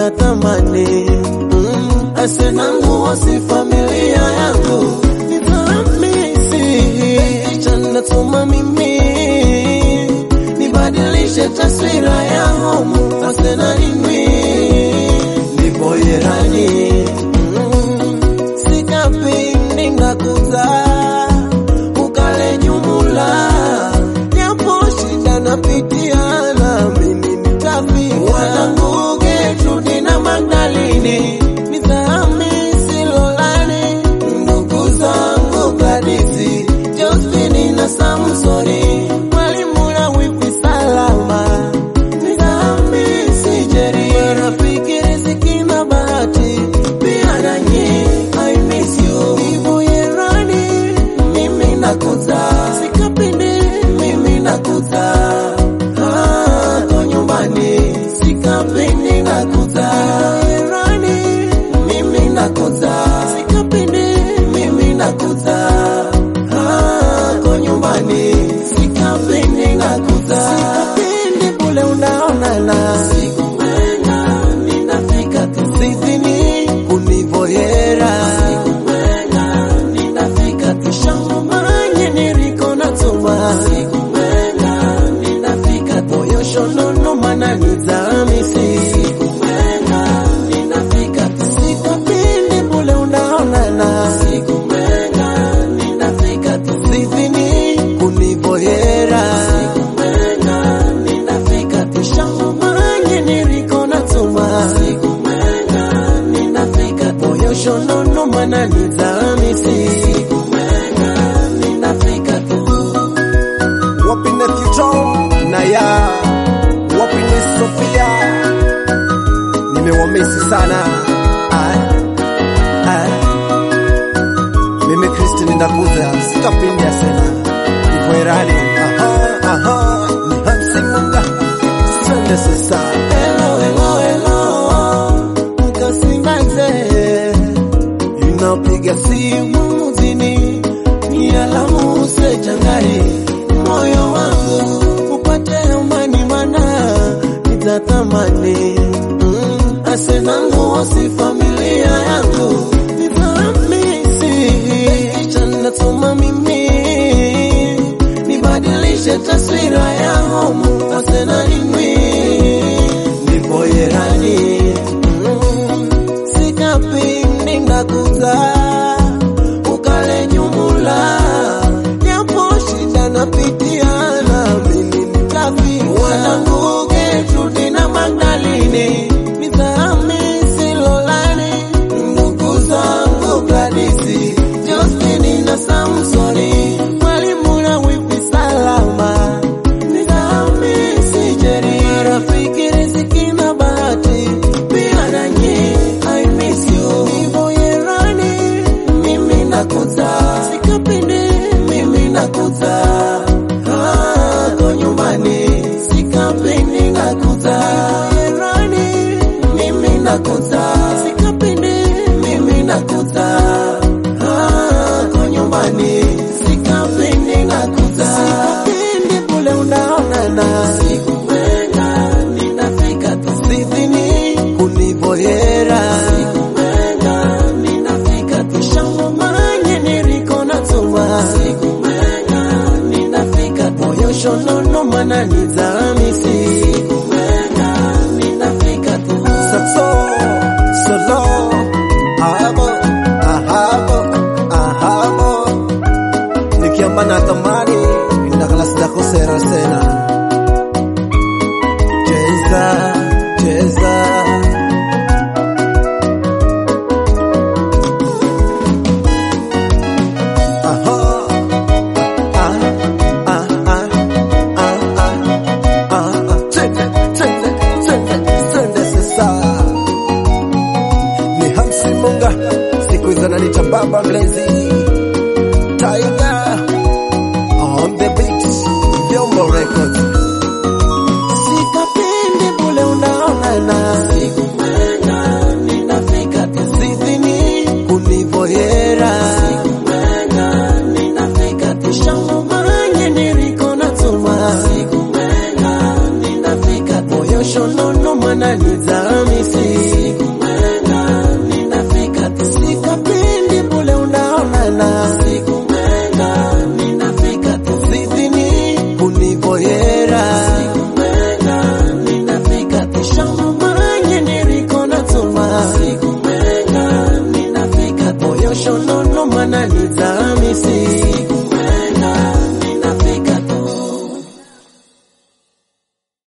nitatamani mm, asenangu wasi familia yangu nitamisi chanatuma mimi nibadilishe taswira ya homu asenalimi nipoyerani mm, sikapindi ngakuza ukale nyumula yapo shida napitia namini nitafi wanangu Gertrude na Magdalini nitahamisi Lolani ndugu zangu Gladys Josephine na Samsoni mwalimu na wifi salama nitahamisi Jerry rafiki Riziki na Bahati pia nanyi I miss you hivyo yerani mimi nakuza sikapindi mimi nakuza Ah, ko nyumbani sikapindi nakuza yerani mimi nakuza sikapindi mimi nakuza Ah, ko nyumbani sikapindi nakuza sikapindi kule unaonana sikumena ninafika tusizini kunivoyera sikumena ninafika tushangomanye niriko natuma sikumena ninafika toyoshonono mana nizamisi sikumena ninafika tusikapindi bule unaonana sikumena ninafika tusizini kunivoyera sikumena ninafika tushangomanye niriko natuma sikumena ninafika toyoshonono mana nizamisi sikumena ninafika tu wapi Nephew Tom na ya wapi ni Sofia, nimewamisi sana ah, ah. Mimi Kristi ndakuza sikapindi asena ivoerani aha, aha, ni Hansi Munga sende sasa Hello, hello, hello, mkasimaze inapiga simu mzini ni alamu sechangari moyo wangu upate amani mana nitatamani mm, asenangu wasi familia yangu nitamisi chanatuma mimi nibadilishe taswira ya homu asenalimi nipoyerani mm, sikapindi ngakuza ukale nyumula yapo shida napitia namini nitafi wanangu Gertrude na Magdalini nitahamisi Lolani ndugu zangu Gladys Josephine na Samsoni mwalimu na wifi salama nitahamisi Jerry rafiki Riziki na Bahati pia nanyi I miss you hivyo yerani mimi nakuza sikapindi mimi nakuza Ah, ko nyumbani sikapindi nakuza yerani mimi nakuza sikapindi mimi nakuza Ah, ko nyumbani sikapindi nakuza sikapindi kule unaonana sikumena ninafika tusizini kunivoyera sikumena ninafika tushangomanye niriko natuma sikumena ninafika toyoshonono mana nizamisi sikumena ninafika tu Saxo, solo, ahabo, ahabo, ahabo. Nikiamba na tamani, ndakalas dako sera sena. Cheza, cheza. Aha, ah, ah, ah, ah, ah, ah, ah. Twende, twende, twende, twende sasa ni Hamsi Munga, siku hizo ananiita Baba Mlezi Tiger on the beat, Vyombo Records. sikapindi bule unaonana sikumena ninafika tusizini kunivoyera sikumena ninafika tushangomanye niriko natuma sikumena ninafika toyoshonono mana nizamisi Prince Hamisi